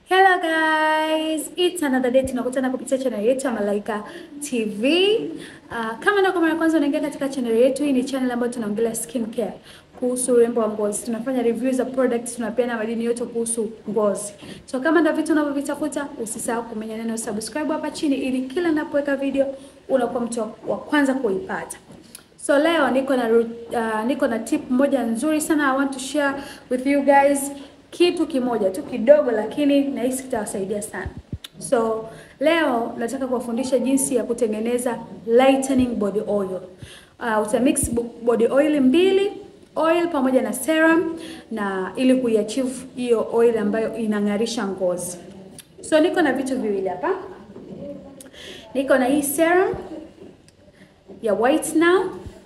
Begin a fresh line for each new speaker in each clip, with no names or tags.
Hello guys, it's another day tunakutana kupitia channel yetu ya Malaika TV. Uh, kama ndio kwa mara ya kwanza unaingia katika channel yetu, hii ni channel ambayo tunaongelea skin care, kuhusu urembo wa ngozi. Tunafanya review za products, tunapeana madini yote kuhusu ngozi. So kama ndio vitu unavyovitafuta, usisahau kumenya neno subscribe hapa chini ili kila ninapoweka video unakuwa mtu wa kwanza kuipata. So leo niko na uh, niko na tip moja nzuri sana I want to share with you guys kitu kimoja tu kidogo, lakini nahisi kitawasaidia sana. So leo nataka kuwafundisha jinsi ya kutengeneza lightening body oil. Uh, utamix body oil mbili oil pamoja na serum na ili kuiachieve hiyo oil ambayo inang'arisha ngozi. So niko na vitu viwili hapa, niko na hii serum ya White Now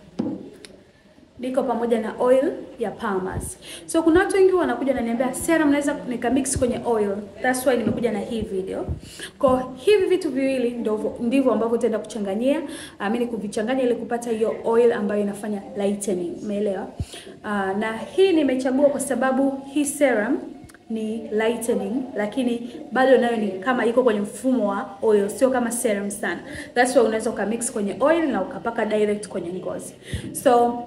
niko pamoja na oil ya Palmer's. So kuna watu wengi wanakuja wananiambia serum naweza nikamix kwenye oil. That's why nimekuja na hii video. Kwa hivi vitu viwili ndivyo ndivyo ambavyo utaenda kuchanganyia, amini kuvichanganya ili kupata hiyo oil ambayo inafanya lightening. Umeelewa? Uh, na hii nimechagua kwa sababu hii serum ni lightening lakini bado nayo ni kama iko kwenye mfumo wa oil, sio kama serum sana. That's why unaweza ukamix kwenye oil na ukapaka direct kwenye ngozi. So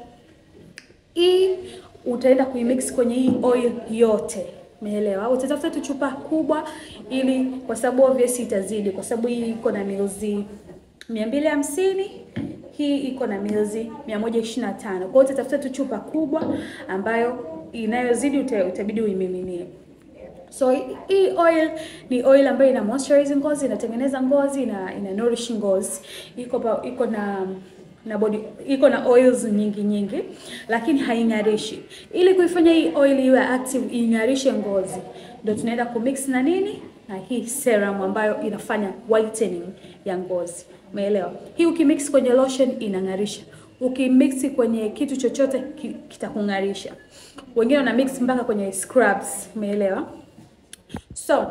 hii utaenda kuimix kwenye hii oil yote, umeelewa? Utatafuta tu chupa kubwa, ili kwa sababu obvious itazidi, kwa sababu hii iko na milzi mia mbili hamsini hii iko na milzi mia moja ishirini na tano Kwa hiyo utatafuta tu chupa kubwa ambayo inayozidi utabidi uimiminie. So hii oil ni oil ambayo ina moisturize ngozi, inatengeneza ngozi, ina, ina nourish ngozi, iko pa, iko na na body iko na oils nyingi nyingi, lakini haing'arishi. Ili kuifanya hii oil iwe active, ing'arishe ngozi, ndio tunaenda kumix na nini na hii serum ambayo inafanya whitening ya ngozi. Umeelewa? Hii ukimix kwenye lotion inang'arisha, ukimix kwenye kitu chochote kitakung'arisha. Wengine wana mix mpaka kwenye scrubs. Umeelewa? So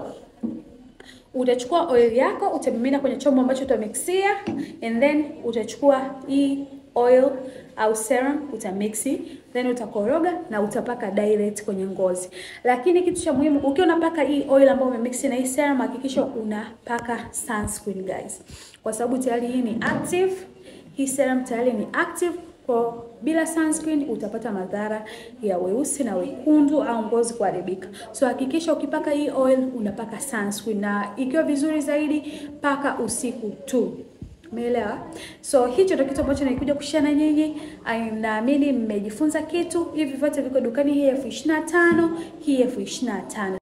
utachukua oil yako utamimina kwenye chombo ambacho utamixia, and then utachukua hii oil au serum utamixi, then utakoroga na utapaka direct kwenye ngozi. Lakini kitu cha muhimu, ukiwa unapaka hii oil ambayo umemixi na hii serum, hakikisha unapaka sunscreen guys, kwa sababu tayari hii ni active, hii serum tayari ni active kwa bila sunscreen utapata madhara ya weusi na wekundu au ngozi kuharibika. So hakikisha ukipaka hii oil unapaka sunscreen, na ikiwa vizuri zaidi paka usiku tu. Umeelewa? So hicho ndio kitu ambacho nilikuja kushare na nyinyi. Naamini mmejifunza kitu. Hivi vyote viko dukani, hii elfu ishirini na tano hii elfu ishirini na tano